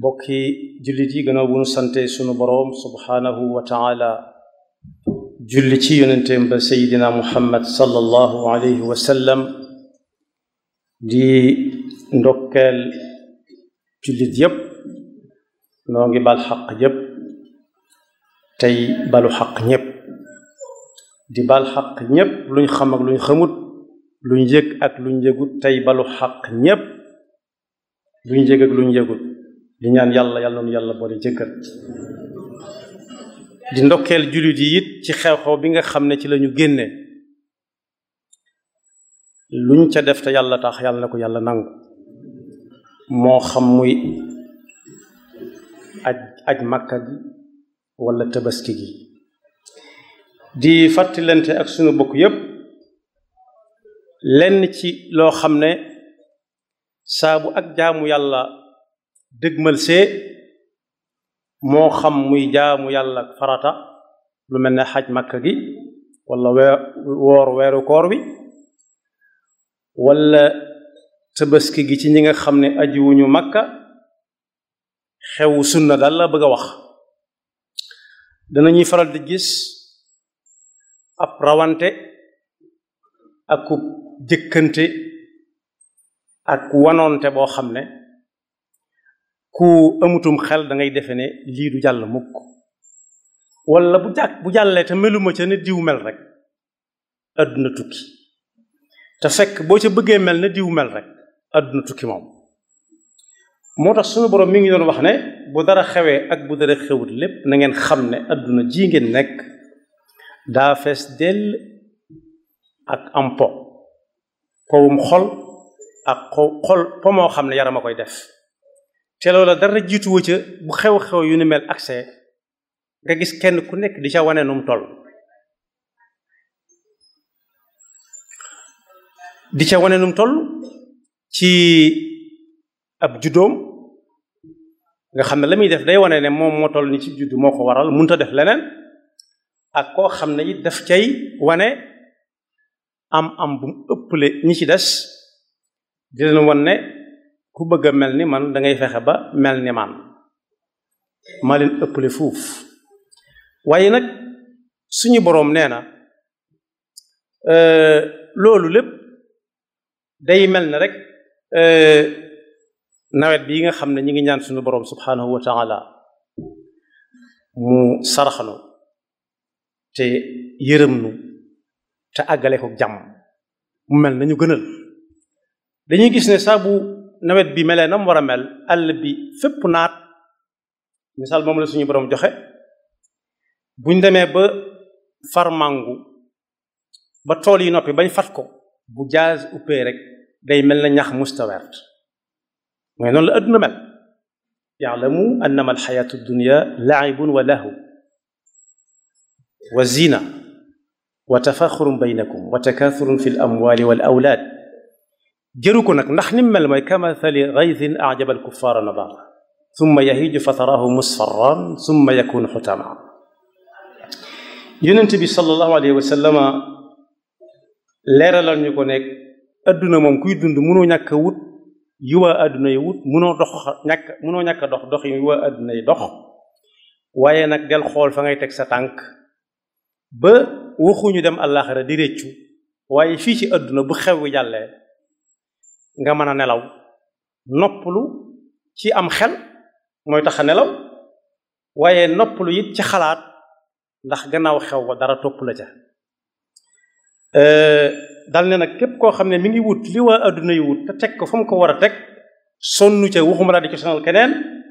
bokki jullit yi gannaaw bu nu sante sunu boroom subhaanahu wa taala julli ci yonenteem ba seydina muhammad sallallahu alayhi wa sallam di ndokkeel jullit yépp noo ngi bal xaq yépp tey balu xaq ñépp di bal xaq ñépp luñ xam ak luñ xamut luñ yëg ak luñ yëgut tey balu xaq ñépp luñ yëg ak luñ yëgut di ñaan yàlla yàlla noonu yàlla boole jëkkër di ndokkeel jullit yi it ci xew-xew bi nga xam ne ci lañu génne luñ ca def te yàlla tax yàlla na ko yàlla nangu moo xam muy aj aj makka gi wala tabaski gi di fàttalante ak sunu bokk yépp lenn ci loo xam ne saabu ak jaamu yàlla dëgmal see moo xam muy jaamu yàlla farata lu mel ne xaj makka gi wala weer woor weeru koor wi wala tabaski gi ci ñi nga xam ne ajiwuñu makka xewu sunna daal la bëgg a wax danañuy faral di gis ab rawante ak jëkkante ak wanoonte boo xam ne ku amutum xel da ngay defe ne lii du jàll mukk wala bu jàkk bu jàllee te meluma ca ne diw mel rek àdduna tukki te fekk boo ca bëggee mel ne diw mel rek àdduna tukki moom moo tax suñu borom mi ngi doon wax ne bu dara xewee ak bu dara xewut lépp na ngeen xam ne àdduna ji ngeen nekk daa fees dell ak am po powum xol ak xol po moo xam ne yaram a koy def te loola dara jiituwa ca bu xew-xew yu ni mel accès nga gis kenn ku nekk di ca wane nu mu toll di ca wane nu mu toll ci ab juddoom nga xam ne la muy def day wane ne moom moo toll ni ci juddu moo ko waral mënut a def leneen ak koo xam ne it daf cay wane am am bu mu ëpple ñi ci des di leen wan ne ku bëgg a mel ni man da ngay fexe ba mel ni man maa leen ëpple fuuf waaye nag suñu boroom nee na loolu lépp day mel ne rek nawet bi nga xam ne ñi ngi ñaan suñu boroom subhanahu wa taala mu saraxanu te yërëm nu te àggale ko jàmm mu mel nañu gënal dañuy gis ne saa bu nawet bi melee na mu war a mel àll bi fépp naat misaal moom la suñu boroom joxe buñ demee ba far màngu ba tool yi noppi bañ fat ko bu jaaz uppee rek day mel na ñax mustawert mooy noonu la adduna mel yaalamu annama alxayaatu dunya laibun wa lahu wa zina wa tafaxurun baynakum wa takathurun fi l amwali wal awlaad jëru ko nag ndax nim mel mooy kamathali gaythin ajaba alkuffaara nabata summa yahiju fa taraahu musfarran summa yakunu xutama yonent bi sallallahu alayhi wa sallama leeralal ñu ko nekk adduna moom kuy dund mënoo ñàkk a wut yi waa adduna yi wut mënoo dox ñàkk mënoo ñàkk a dox dox yi waa adduna yi dox waaye nag del xool fa ngay teg sa tànk ba waxuñu dem àllaaxira di réccu waaye fii ci adduna bu xew wi jàllee nga mën a nelaw noppalu ci am xel mooy tax a nelaw waaye noppalu it ci xalaat ndax gannaaw xew ba dara topp la ca dal ne nag képp koo xam ne mi ngi wut li waa adduna yi wut te teg ko fa mu ko war a teg sonnu ca waxuma laa di ko sonal keneen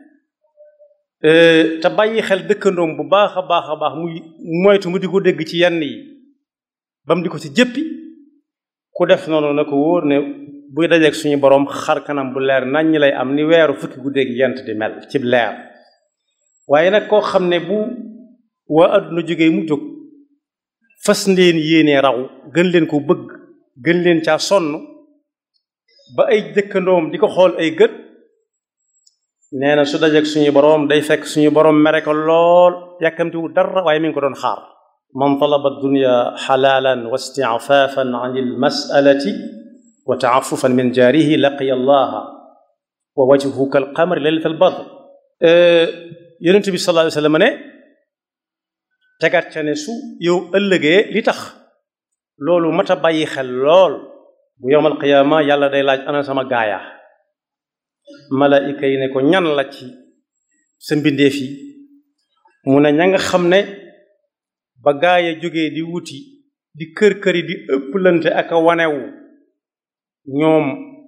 te bàyyi xel dëkkandoom bu baax a baax a baax muy moytu mu di ko dégg ci yenn yi ba mu di ko ci jëppi ku def noonu na ko wóor ne buy dajeeg suñu borom xar kanam bu leer nañ ñi lay am ni weeru fukki guddeeg yent di mel ci leer waaye nag koo xam ne bu waa adduna jógee mu jóg fas leen yéenee raw gën leen ko bëgg gën leen caa sonn ba ay dëkkandoom di ko xool ay gët nee na su dajeeg suñu boroom day fekk suñu boroom mere ko lool yàkkamtiwu dara waaye mi ngi ko doon xaar man talaba dunya xalaalan wa istiafaafan an ilmasalati wa taafufan min jaarihi laqiya allaha wa wajhuhu kal qamari laylat al badr yonent bi sallallahu alayhi wasallam ne tegaat ca ne su yow ëllëgee li tax loolu mat a bàyyi xel lool bu yowmal qiyaama yàlla day laaj ana sama gaaya malaayika yi ne ko ñan la ci sa mbindeef yi mu ne ña nga xam ne ba gaaya jógee di wuti di kër këri di ëpplante ak a wanewu ñoom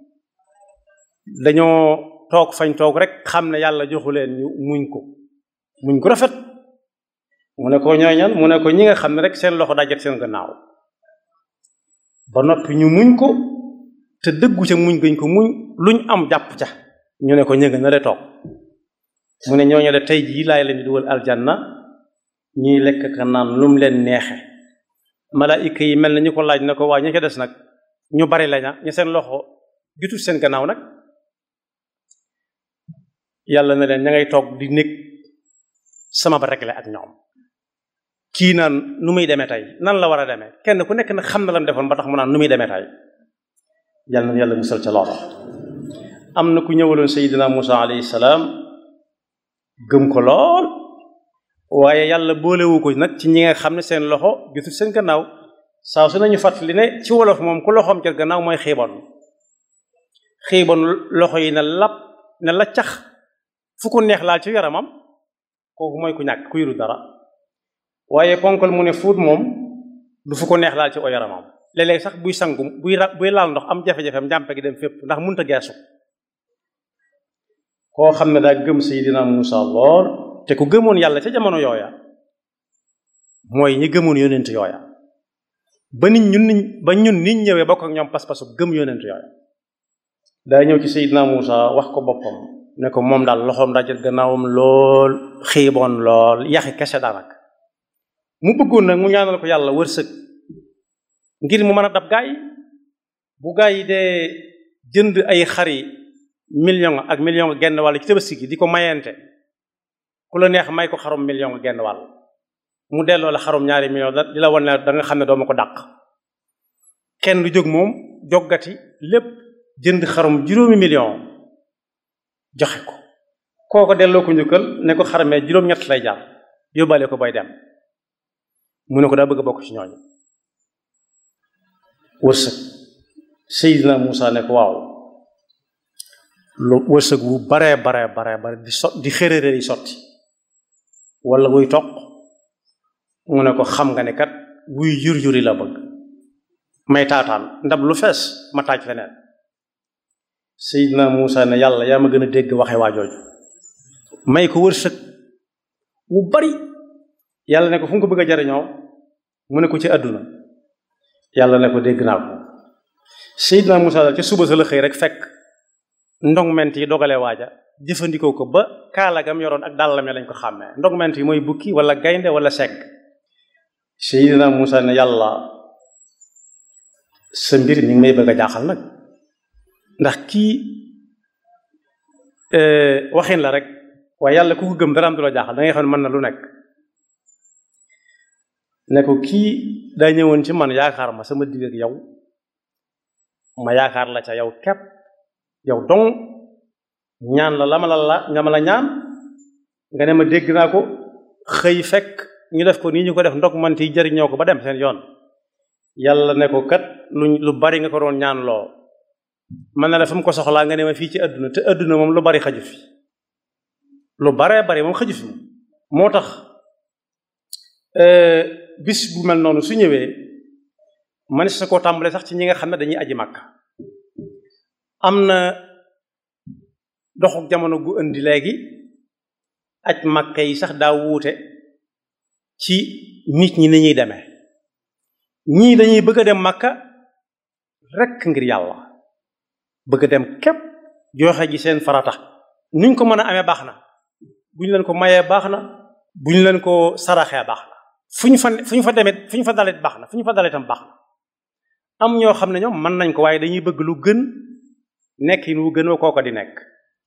dañoo toog fañ toog rek xam ne yàlla joxu leen ñu muñ ko muñ ko rafet mu ne ko ñooy ñan mu ne ko ñi nga xam ne rek seen loxo dajet seen gannaaw ba noppi ñu muñ ko te dëggu ca muñ gañ ko muñ luñ am jàpp ca ñu ne ko ñënga na de toog mu ne ñooñu de tey jii laay leen di dugal aljanna ñuy lekk ka naan lu mu leen neexe malaayika yi mel na ñu ko laaj na ko waa ña ca des nag ñu bari laña ñu seen loxo gitul seen gannaaw nag yàlla na leen ña ngay toog di nekk sama ba rekle ak ñoom kii naan nu muy demee tey nan la war a demee kenn ku nekk nag xam na lam defoon ba tax mu naan nu muy demee tey yàlla na yàlla musal ca loola am na ku ñëwaloon Seydina Musa alayhi salaam gëm ko lool waaye yàlla boolewu ko nag ci ñi nga xam ne seen loxo gisul seen gannaaw saa su nañu fàttali ne ci wolof moom ku loxoom ca gannaaw mooy xiibon xiibon loxo yi ne lap ne la cax fu ko neex laal ci yaramam kooku mooy ku ñàkk ku yuru dara waaye ponkal mu ne fuut moom du fu ko neex laal ci o yaramam léeg-léeg sax buy sangu buy buy laal ndox am jafe-jafem njàmpe gi dem fépp ndax munta geesu koo xam ne daa gëm Seydina Muusa lool te ku gëmoon yàlla ca jamono yooya mooy ñi gëmoon yonent yooya ba nit ñun niñ ba ñun niñ ñëwee bokk ak ñoom pas-pasu gëm yonent yooya daa ñëw ci Seydina Muusa wax ko boppam ne ko moom daal loxoom dajal gannaawam lool xiiboon lool yaxi kese daanaka mu bëggoon nag mu ñaanal ko yàlla wërsëg ngir mu mën a dab gaa yi bu gaa yi dee jënd ay xari million ak million genn wàll ci tabaski gi di ko mayente ku la neex may ko xarum million genn wàll mu delloo la xarum ñaari million da di la wan ne da nga xam ne doo ma ko dàq kenn du jóg moom joggati lépp jënd xarum juróomi million joxe ko kooko delloo ko njukkal ne ko xaramee juróom-ñett lay jaar yóbbaale ko bay dem mu ne ko daa bëgg a bokk ci ñooñu wërsëg Seydina Muusa ne ko waaw lu wërsëg wu baree baree baree bare di sot di xërëre yi sotti wala wuy toq mu ne ko xam nga ne kat wuy jur juri la bëgg may taataan ndab lu fees ma taaj feneen Seydina Muusa ne yàlla yaa ma gën a dégg waxe waa jooju may ko wërsëg wu bari yàlla ne ko fu nga ko bëgg a jariñoo mu ne ko ci àdduna yàlla ne ko dégg naa ko Seydina Muusa daal ca suba sa la xëy rek fekk ndongment yi dogalee waaja jëfandikoo ko ba kaalagam yoroon ak dàllame lañ ko xàmmee ndongment yi mooy bukki wala gaynde wala segg Seydina Muusa ne yàlla sa mbir mi ngi may bëgg a jaaxal nag ndax kii waxin la rek waaye yàlla ku ko gëm dara am du la jaaxal da ngay xam ne mën na lu nekk ne ko kii daa ñëwoon ci man yaakaar ma sama digg ak yow ma yaakaar la ca yow kepp yow dong ñaan la la ma la la nga ma la ñaan nga ne ma dégg naa ko xëy fekk ñu def ko nii ñu ko def ndog man ti jëriñoo ko ba dem seen yoon yàlla ne ko kat lu lu bari nga ko doon ñaan loo man na la fa mu ko soxlaa nga ne ma fii ci àdduna te àdduna moom lu bari xaju fi lu baree bari moom xaju fi moo tax bis bu mel noonu su ñëwee man sa koo tàmbale sax ci ñi nga xam ne dañuy aji màkk am na doxuk jamono gu indi léegi aj màkk yi sax daa wuute ci nit ñi ni ñuy demee ñii dañuy bëgg a dem màkka rekk ngir yàlla bëgg a dem képp joxe ji seen farata nuñ ko mën a amee baax na bu ñu leen ko mayee baax na bu ñu leen ko saraxee baax na fu ñu fa fu ñu fa demee fu ñu fa dalit baax na fu ñu fa dalit tam baax na am ñoo xam ne ñoom mën nañ ko waaye dañuy bëgg lu gën nekkin wu gën wa kooko di nekk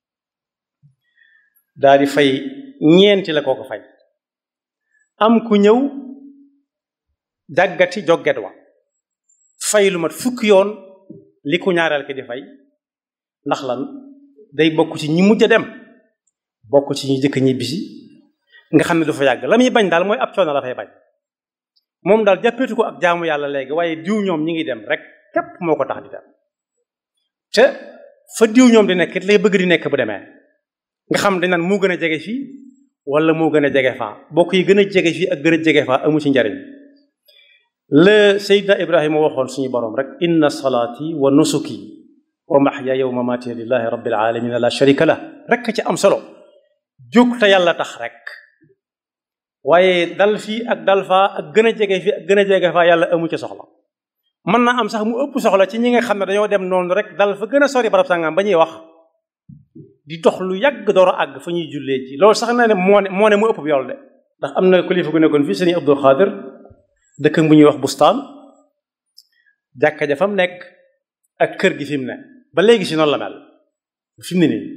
daa di fay ñeenti la kooko fay am ku ñëw jàggati jogget wa fay lu mat fukki yoon li ku ñaareel ki di fay ndax lan day bokk ci ñi mujj a dem bokk ci ñu jëkk ñibbisi nga xam ne du fa yàgg la muy bañ daal mooy ab coono la fay bañ moom daal jàppeetu ko ak jaamu yàlla léegi waaye diw ñoom ñi ngi dem rek képp moo ko tax di dem te fa diw ñoom di nekk it lay bëgg di nekk bu demee nga xam dañ naan moo gën a jege fii wala moo gën a jege faa bokk yi gën a jege fii ak gën a jege faa amu ci njariñ la Seydina Ibrahima waxoon suñu borom rek inna salaati wa nusuki wa mahyaaya wa mamaati lillahi rabbil alamin la sharika la rek ci am solo jóg te yàlla tax rek waaye dal fii ak dal faa ak gën a jege fii ak gën a jege faa yàlla amu ci soxla mën naa am sax mu ëpp soxla ci ñi nga xam ne dañoo dem noonu rek dal fa gën a sori barab sàngam ba ñuy wax di dox lu yàgg door a àgg fa ñuy jullee ji loolu sax na ne moo ne moo ne mu ëpp yool de ndax am na kilifa gu nekkoon fii sëriñ Abdul Xaadir dëkk bu ñuy wax bustaan jàkka ja fa mu nekk ak kër gi fi mu ne ba léegi si noonu la mel fi mu ne nii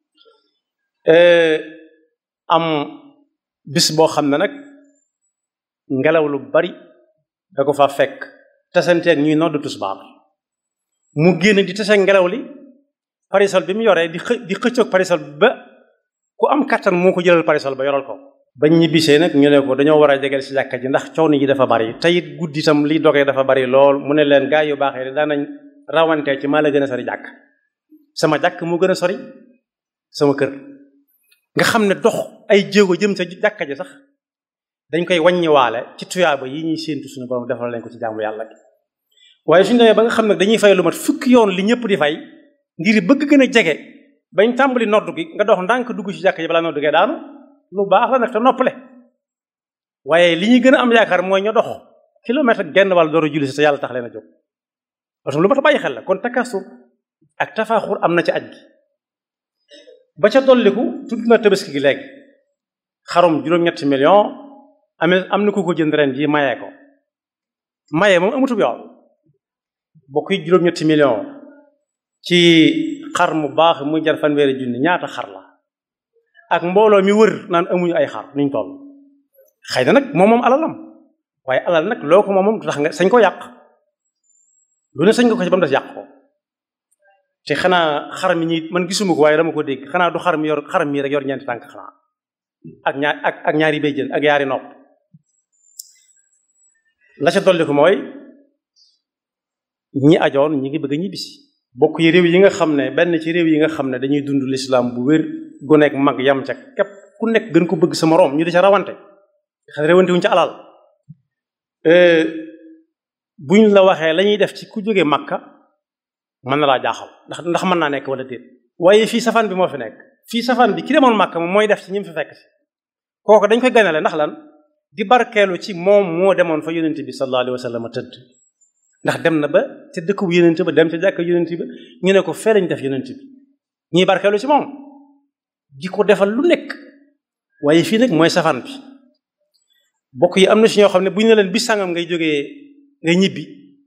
am bis boo xam ne nag ngelaw lu bari da ko fa fekk tasanteeg ñuy noddu tusbaar mu génn di tase ngelaw li parisol bi mu yoree di xë di xëccoog parisol bi ba ku am kattan moo ko jëlal parisol ba yoral ko bañ ñibbisee nag ñu ne ko dañoo war a jegeel si jàkka ji ndax coono yi dafa bari te it guddi itam li dogee dafa bari lool mu ne leen gaa yu baaxee de daanañ rawantee ci maa la gën a sori jàkk sama jàkk moo gën a sori sama kër nga xam ne dox ay jéego jëm sa jàkka ji sax dañ koy wàññiwaale ci tuyaaba yi ñuy séentu suñu borom defal leen ko ci jaamu yàlla gi waaye suñu demee ba nga xam ne dañuy fay lu mat fukki yoon li ñëpp di fay ngir bëgg gën a jege bañ tàmbali noddu gi nga dox ndànk dugg ci jàkka ji balaa noddu gee daanu lu baax la nag te noppale waaye li ñuy gën a am yaakaar mooy ñu dox kilomètre ak genn wàll door a julli si te yàlla tax leen a jóg parce que lu mat a bàyyi xel la kon takasur ak tafaaxur am na ci aj gi ba ca dolliku tudd na tabaski gi léegi xarum juróom-ñetti million amee am na ku ko jënd ren ji mayee ko mayee moom amutub yoon bokk yi juróom-ñetti million ci xar mu baax muy jar fanweeri junni ñaata xar la ak mbooloo mi wër naan amuñu ay xar nuñ toll xëy na nag moom moom alalam waaye alal nag loo ko moom moom tax nga sañ ko yàq lu ne sañ nga ko ci ba mu des yàq ko te xanaa xar mi ñi man gisuma ko waaye dama ko dégg xanaa du xar mi yor xar mi rek yor ñeenti tànk xanaa ak ñaar ak ak ñaari béjjën ak yaari nopp la ca dolli ko mooy ñi ajoon ñi ngi bëgg a ñibbisi bokk yi réew yi nga xam ne benn ci réew yi nga xam ne dañuy dund lislaam bu wér gu nekk mag yam ca képp ku nekk gën ko bëgg sa moroom ñu di ca rawante xam ne rawante wuñ ca alal buñ la waxee la ñuy def ci ku jógee Makka mën na laa jaaxal ndax ndax mën naa nekk wala déet waaye fii safaan bi moo fi nekk fii safaan bi ki demoon Makka moom mooy def ci ñi mu fi fekk si kooku dañ koy ganale ndax lan di barkeelu ci moom moo demoon fa yonent bi sallallahu alayhi wa sallam tëdd ndax dem na ba ca dëkk bu yonent ba dem ca jàkk yonent ba ñu ne ko fee lañ def yonent bi ñuy barkeelu ci moom di ko defal lu nekk waaye fii nag mooy safaan bi bokk yi am na si ñoo xam ne bu ñu ne leen bis sàngam ngay jógee ngay ñibbi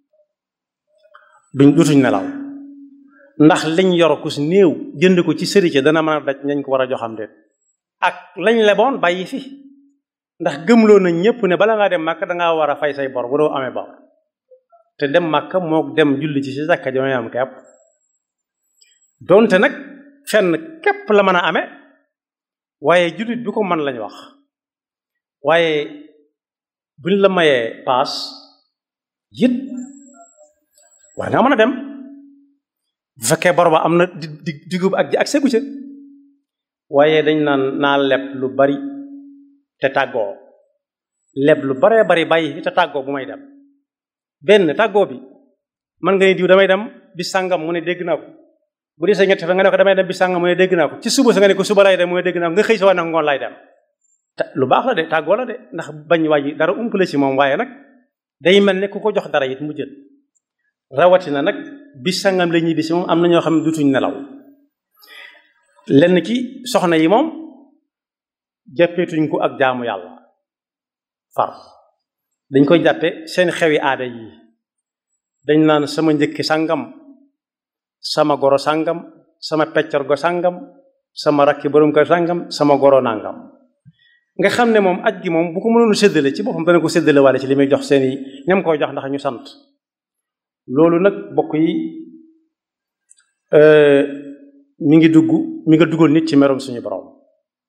duñ dutuñ nelaw ndax liñ yor ku si néew jënd ko ci sëriñ dana mën a daj ñañ ko war a joxam déet ak lañ leboon bàyyi fi ndax gëmloo nañ ñëpp ne bala ngaa dem màkk dangaa war a fay say bor bu doo amee bor te dem màkk moo dem julli ci si sàkka jamay am kepp donte nag fenn képp la mën a amee waaye jullit bi ko mën lañ wax waaye buñ la mayee paas it war nga mën a dem bu fekkee bor ba am na di di digub ak ji ak segu ca waaye dañ naan naa leb lu bari te tàggoo leb lu baree bari bàyyi fi te tàggoo bu may dem benn tàggoo bi man nga ne diw damay dem bis sàngam mu ne dégg naa ko bu dee sa ñetti fa nga ne ko damay dem bis sàngam mu ne dégg naa ko ci suba sa nga ne ko suba lay dem mu ne dégg naa ko nga xëy sa waa nag ngoon lay dem te lu baax la de tàggoo la de ndax bañ wàññi dara umpale ci moom waaye nag day mel ne ku ko jox dara it mu jël rawatina nag bis sangam la ñibbi si moom am na ñoo xam ne dutuñ nelaw lenn ci soxna yi moom jàppeetuñ ko ak jaamu yàlla far dañ koy jàppe seen xewi aada yi dañ naan sama njëkki sangam sama goro sangam sama peccar go sangam sama rakki borom kër sangam sama goro nangam nga xam ne moom aj gi moom bu ko mënoon séddale ci boppam dana ko séddale waale ci li muy jox seen i ñam koy jox ndax ñu sant loolu nag bokk yi mi ngi dugg mi nga dugal nit ci merom suñu borom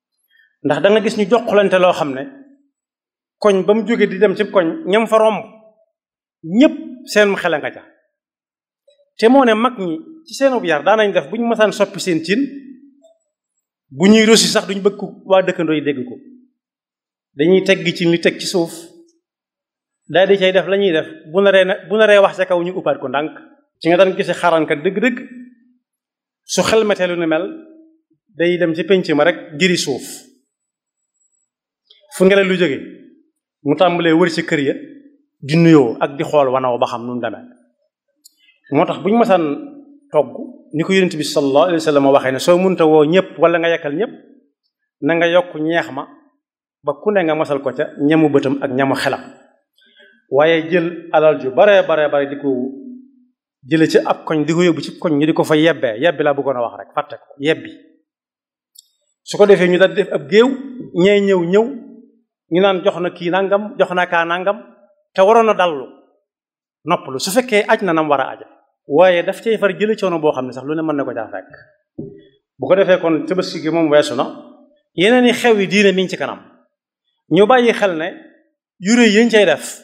ndax da nga gis ñu joxlante loo xam ne koñ ba mu jóge di dem ci koñ ñam fa romb ñépp seen xel nga ca te moo ne mag ñi ci seenub yar daanañ def bu ñu mësaan soppi seen cin bu ñuy rosi sax duñ bëgg waa dëkkandoo yi dégg ko dañuy tegg ci li teg ci suuf daal di cay def la ñuy def bu naree na bu naree wax ca kaw ñu uppaat ko ndànk ci nga daan gisi xarankat dëgg-dëgg su xelmetee lu ni mel day dem ci penc ma rek jëri suuf fu ngelaw lu jóge mu tàmbalee wër ci kër ya di nuyoo ak di xool wanaw ba xam nu mu demee moo tax bu ñu masaan togg ni ko yonent bi sallallahu alayhi wa sallam waxee ne soo munta woo ñëpp wala nga yekkal ñëpp na nga yokk ñeex ma ba ku ne nga masal ko ca ñamu bëtam ak ñamu xelam waaye jël alal ju bare bare bare di ko jële ci ab koñ di ko yóbbu ci koñ ñu di ko fa yebbee yebbi laa bëggoon a wax rek fàtte ko yebbi su ko defee ñu daal def ab géew ñee ñëw ñëw ñu naan jox na kii nangam jox na kaa nangam te waroon a dallu noppalu su fekkee aj na nam war a aja waaye daf cay far jële coono boo xam ne sax lu ne mën na ko caa fekk bu ko defee kon tabaski gi moom weesu na yeneen i xew yi diine mi ngi ci kanam ñu bàyyi xel ne yure yéen cay def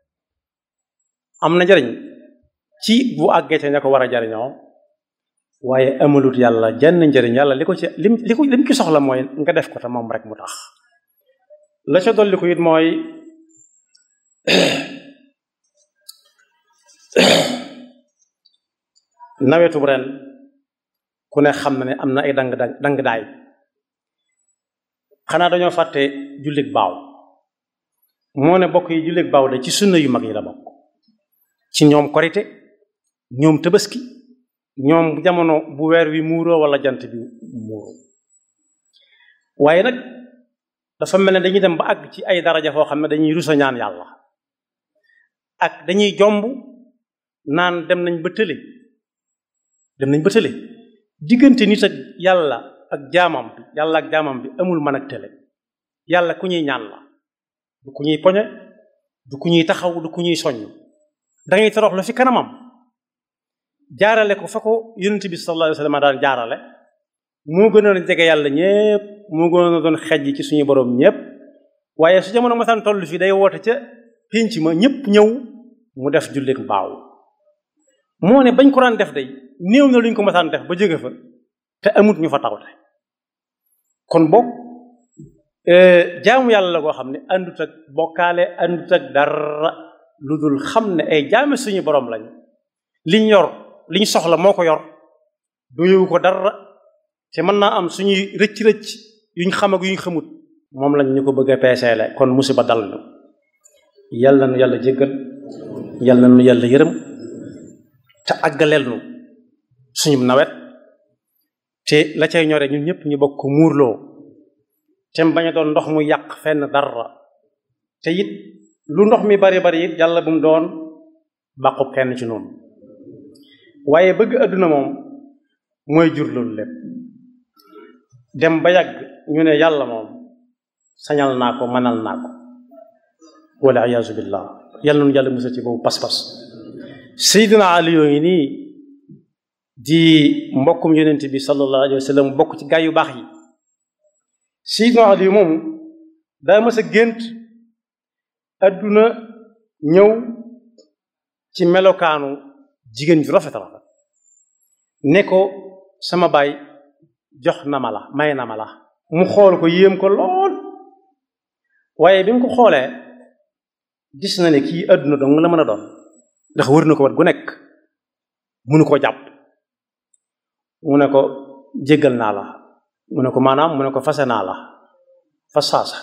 am na njariñ ci bu àggee ca ña ko war a jariñoo waaye amalut yàlla jenn njariñ yàlla li ko ci lim li ko lim ci soxla mooy nga def ko te moom rek mu tax la ca dolli ko it mooy nawetu ren ku ne xam na ne am na ay dang dang dang daay xanaa dañoo fàtte jullit baaw moo ne bokk yi jullit baaw de ci sunna yu mag yi la bokk ci ñoom korite ñoom tabaski ñoom jamono bu weer wi muuroo wala jant bi muuroo waaye nag dafa mel ne dañuy dem ba àgg ci ay daraja foo xam ne dañuy rusa ñaan yàlla ak dañuy jomb naan dem nañ ba tële dem nañ ba tële diggante nit ak yàlla ak jaamam bi yàlla ak jaamam bi amul mën ak tële yàlla ku ñuy ñaan la du ku ñuy poñe du ku ñuy taxaw du ku ñuy soññ dangay torox lu fi kanamam jaarale ko fa ko yonent bi sallallahu alayhi wa sallam daan jaarale moo gënoon a jege yàlla ñépp moo gënoon a doon xej ci suñu borom ñépp waaye su jamono masaan toll fii day woote ca pénc ma ñépp ñëw mu def jullit baaw moo ne bañ ko daan def day néew na luñ ko masaan def ba jóge fa te amut ñu fa tawte kon boog jaamu yàlla la koo xam ne àndut ak bokkaale àndut ak dara lu dul xam ne ay jaame suñu borom lañ liñ yor liñ soxla moo ko yor doyewu ko dara te mën naa am suñuy rëcc-rëcc yuñ xam ak yuñ xamut moom lañ ñu ko bëgg a peeseele kon musiba dal ñu yàlla nu yàlla jéggal yàlla nu yàlla yërëm te àggaleel nu suñu nawet te la cay ñore ñun ñëpp ñu bokk ko muurloo te bañ a doon ndox mu yàq fenn dara te it lu ndox mi bari bari it yàlla bu mu doon bàqub kenn ci noonu waaye bëgg àdduna moom mooy jur loolu lépp dem ba yàgg ñu ne yàlla moom sañal naa ko mënal naa ko wala iyaazu billah yàlla nu yàlla musal ci boobu pas-pas Seydina Ali yooyu nii di mbokkum yonent bi sallallahu alayhi wa sallam bokk ci gaa yu baax yi Seydina Ali moomu daa mës a gént adduna ñëw ci melokaanu jigéen ju rafet rafet ne ko sama baay jox na ma la may na ma la mu xool ko yéem ko lool waaye bi mu ko xoolee gis na ne kii adduna dong la mën a doon ndax wër na ko wat gu nekk munu ko jàpp mu ne ko jéggal naa la mu ne ko maanaam mu ne ko fase naa la fa saasa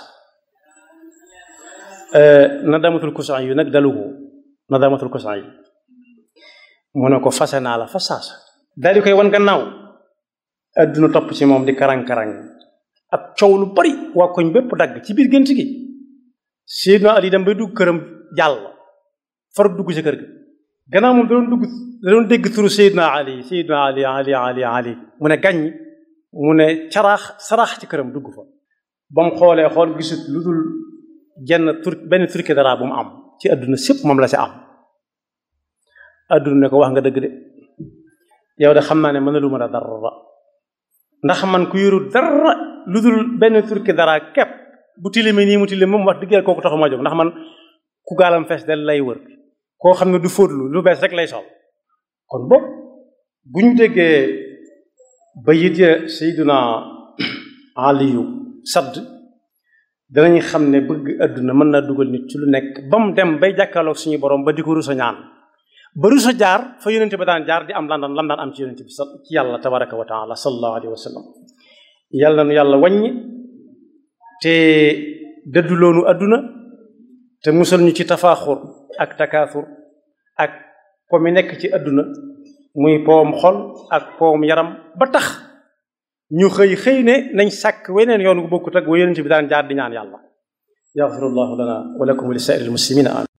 na damatul kusan yu nag dalu ko na damatul kusan yi mu ne ko fase naa la fa saasa daal di koy wan gannaaw adduna topp ci moom di karang-karang ak coow lu bari waa koñ bépp dagg ci biir gént gi Seydina Ali dem bay dugg këram jàll far dugg ci kër ga gannaaw moom da doon dugg da doon dégg turu Seydina Ali Seydina Ali Ali Ali Ali mu ne gàññ mu ne caraax saraax ci këram dugg fa ba mu xoolee xool gisut lu dul genn tur benn turki dara bu mu am ci adduna sépp moom la si am adduna ne ko wax nga dëgg de yow de xam naa ne mën na lu mën a dara ndax man ku yoru dara lu dul benn turki dara képp bu tilime nii mu tilime moom wax dëgg kooku taxu ma jóg ndax man ku gaalam fees del lay wër koo xam ne du fóotlu lu bees rek lay sol kon boog bu ñu déggee bayit ya sayduna aliyu sadd danañ xam ne bëgg àdduna mën naa dugal nit ci lu nekk ba mu dem bay jàkkaarloog suñu borom ba di ko rusa ñaan ba rusa jaar fa yonente ba daan jaar di am lan daan lam daan am ci yonente bi ci yàlla tabaraka wa taala sallallahu alayhi wa sallam yàlla nu yàlla wàññi te dëdduloonu àdduna te musal ñu ci tafaaxur ak takaasur ak po mi nekk ci àdduna muy powam xol ak powam yaram ba tax ñu xëy xëy ne nañ sàkk weneen yoon gu bokkut ak wa yonente bi daan jaar di ñaan yàlla yaxfirullahu lana wa lakum wa li saa'iril muslimina amin